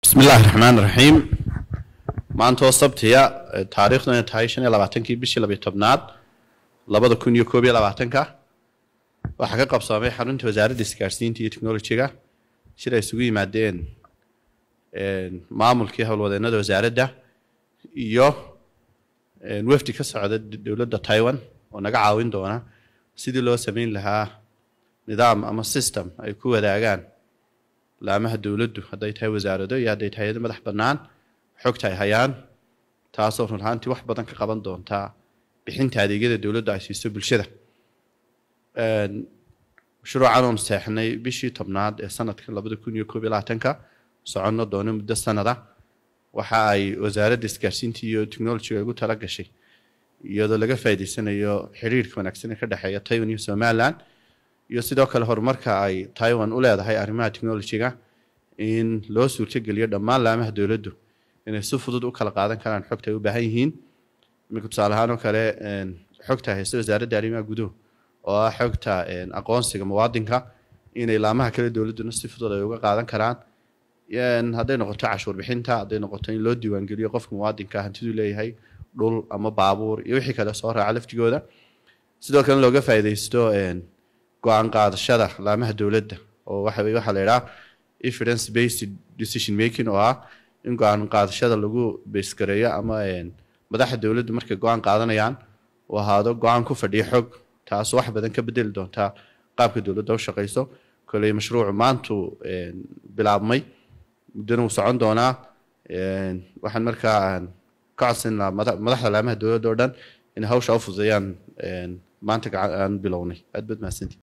bismi illaahi raxmaan raxiim maantoo sabtiya taariikhduna tahay shan iyo labaatankii bishii labiyo tobnaad labada kun iyo koob iyo labaatanka waxaa ka qabsoomay xarunta wasaaradda isgaarsiinta iyo technolojiga shir ay isugu yimaadeen maamulkii howlwadeennada wasaaradda iyo wafdi ka socda dowladda taiwan oo naga caawin doona sidii loo sameyn lahaa nidaam ama system ay ku wadaagaan laamaha dowladdu hadday tahay wasaarado iyo hadday tahay hay-ado madax bannaan xogta ay hayaan taasoo run ahaantii wax badan ka qaban doontaa bixinta adeegyada dowladdu ay siiso bulshada mashruucan oonu seexnay bishii tobnaad ee sanadka labada kun iyo koob iyo labaatanka soconno doono muddo sanada waxa ay wasaaradda isgaarsiinta iyo technolojiga ugu tala gashay iyadoo laga faa'iidaysanayo xiriirka wanaagsan ee ka dhexeeya taiwan iyo somaliland iyo sidoo kale horumarka ay taiwan u leedahay arrimaha technolojiga in loo suurtogeliyo dhammaan laamaha dowladdu inay si fudud u kala qaadan karaan xogta ay u baahan yihiin iminka tusaale ahaan oo kale xogta haysta wasaaradda arrimaha guduhu oo ah xogta aqoonsiga muwaadinka inay laamaha kale dowladduna si fudud ay uga qaadan karaan hadday noqoto cashuur bixinta hadday noqoto in loo diiwaangeliyo qofka muwaadinka hantiduu leeyahay dhul ama baabuur iyo wixii kale soo raaca laftigooda sidoo kale looga faa'iidaysto go-aan qaadashada laamaha dowladda oo waxa waxaa la idhaha evidence based decision making oo ah in go-aan qaadashada lagu beesgareeyo ama madaxda dowladdu markay go-aan qaadanayaan uu ahaado go-aan ku fadhiya xog taasoo wax badan ka bedeli doontaa qaabka dowladda u shaqayso koley mashruucu maantu bilaabmay muddana wuu socon doonaa waxaan markaa ka codsan lahaa madaxda laamaha dowladda oo dhan inay hawsha u fududeeyaan maanta aan bilownay aad baad mahadsantii